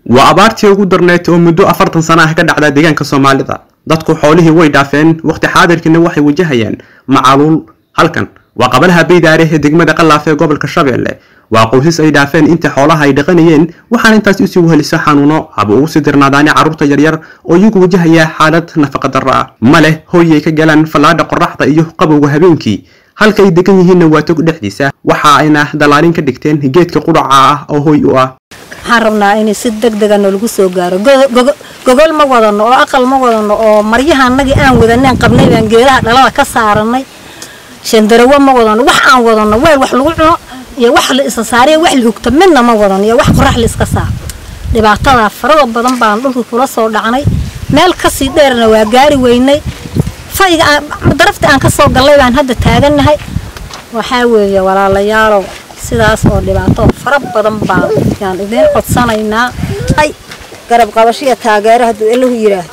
waa abaartii ugu darneed oo muddo afartan sana ah ka dhacda deegaanka soomaalida dadku xoolihii way dhaafeen waqti xaadirkiina waxay wajahayaan macaluul halkan waa qabalaha baydaare ee degmada qalaaf ee gobolka shabeelle waa qoysas ay dhaafeen inta xoolaha ay dhaqanayeen waxaana intaas usii wehelisa xanuuno haba ugu sii dirnaadaani carruurta yaryar oo iyagu wajahaya xaalad nafaqa darro ah ma leh hooy ay ka galaan fallaadha qorraxda iyo qabowga habeenkii halka ay degan yihiinna waa tog dhexdiisa waxa ayna dallaalin ka dhigteen geedka qudhaca ah oo hooy u ah waxaan rabnaa in si deg dega noolagu soo gaaro gogol ma wadano oo aqal ma wadano oo maryahaanagii aan wadaneen qabnay baan geedaha dhalada ka saaranay shandarawo ma wadano wax aan wadano weel wax lagu cuno iyo wax la isa saariyo wax la hugto midna ma wadano iyo wax qorax la iska saaro dhibaatadaa farada badan baan dhulka kula soo dhacnay meel kasii dheerna waa gaari weynay fayga darafta aan ka soo gallay baan hadda taagannahay waxaa weeye walaalayaalow sidaas oo dhibaato fara badan baan yaan idiin codsanaynaa ay garab qabashiya taageero hadduu elahu yidhaahdo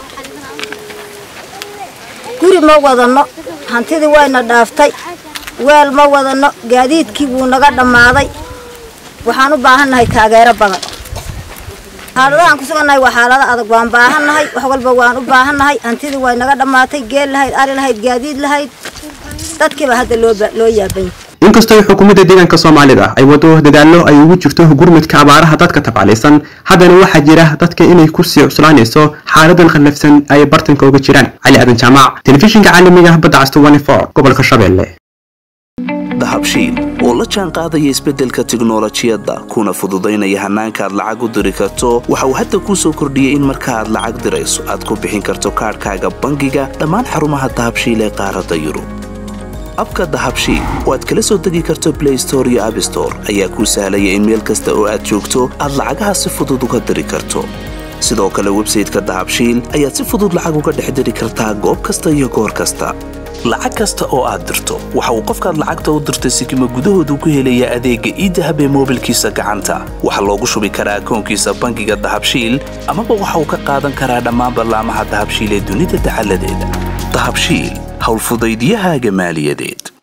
guri ma wadano hantidii wayna dhaaftay weel ma wadano gaadiidkii wuu naga dhammaaday waxaan u baahannahay taageero badan xaaladahaan ku sugannahay waa xaalado adag waan baahannahay wax walba waan u baahannahay hantidii way naga dhammaatay geel lahayd ari lahayd gaadiid lahayd dadkiiba hadda loo yaabanya inkastoo xukuumadda deegaanka soomaalida ay wado dadaallo ay ugu jirto gurmudka abaaraha dadka tabcalaysan haddana waxaa jira dadka inay kusii cuslaanayso xaaladan khallafsan ay bartanka uga jiraan cali aadan jaamac telefishinka caalamiga badda cas gobolka shabeelle dahabshiil oo la jaan qaadaya isbeddelka tiknolojiyadda kuna fududaynaya hannaanka aad lacag u diri karto waxa uu hadda kuu soo kordhiyey in marka aad lacag dirayso aad ku bixin karto kaadhkaaga bangiga dhammaan xarumaha dahabshiil ee qaaradda yurub abka dahabshiil oo aad kala soo degi karto blay store iyo abstore ayaa kuu sahlaya in meel kasta oo aad joogto aad lacagaha si fudud uga diri karto sidoo kale websayteka dahabshiil ayaad si fudud lacag uga dhex diri kartaa goob kasta iyo goor kasta lacag kasta oo aad dirto waxa uu qofkaad lacagta u dirtay sikima gudahoodu ku helaya adeegga iidahab ee moobilkiisa gacanta waxaa loogu shubi karaa akoonkiisa bangiga dahabshiil amaba waxa uu ka qaadan karaa dhammaan ballaamaha dahabshiil ee dunida dacaladeeda dahabshiil howlfudaydiyahaaga maaliyadeed